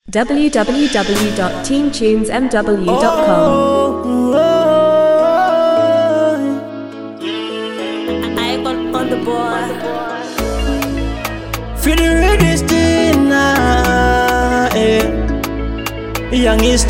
www.teamtunesmw.com. I on, on the board. Feel the ready still now, eh. Youngest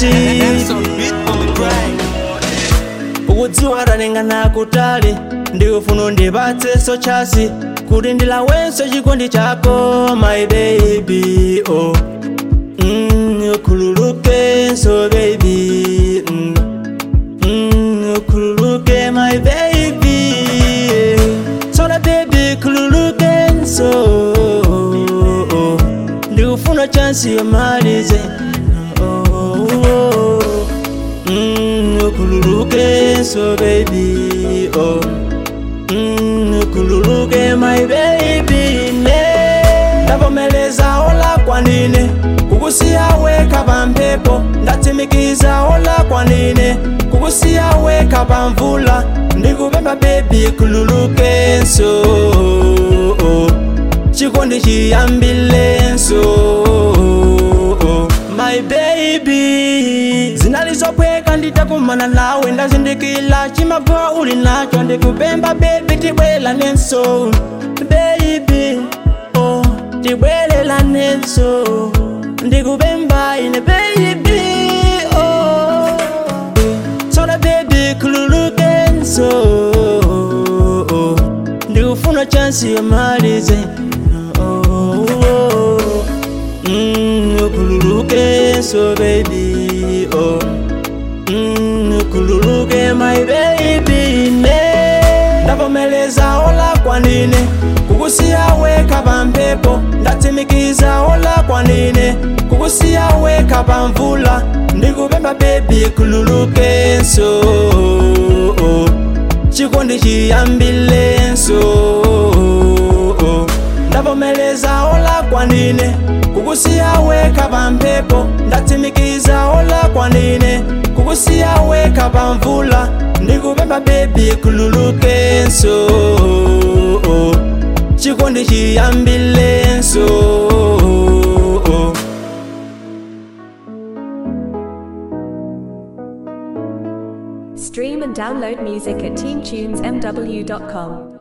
ukudziwaranengana kutali ndikufuna ndibatseso chasi kuti ndilawenso chikondi chako my baby oh mm, ukhululukenso baby mm. Mm, ukhululuke my baby sola baby khululukenso oh, ndikufuna chansi yomalize oh, oh. Mm, ukhululukenso baby oh. Mm, ukhululuke my baby ne ndavomeleza ola kwanine kukusiya weka pampepo ndatsimikiza ola kwanine kukusiya weka pamvula ndikupemba bebi khululukenso chikondi chiyambilenso my baby zinalizopweka nditakumana nawe ndazindikila chimabwa uli nacho ndikupemba bebi tibwelanenso baby oh tibwelelanenso ndikupemba ine baby oh sola baby khululukenso ndikufuna chansi yomalize oh, oh. Mm, ukhululukenso baby oh. mm, ukhululuke my baby ne ndavomeleza ola kwanine kukusiya weka pampepo ndatsimikiza ola kwanine kukusiya weka pamvula ndikupemba bebi khululukenso chikondi chiyambilenso ndavomeleza ola kwanine kukusiya weka pampepo ndatsimikiza ola kwanine kukusiya weka pamvula ndikupemba bebi khululukenso chikondi chiyambilenso Stream and download music at teamtunesmw.com.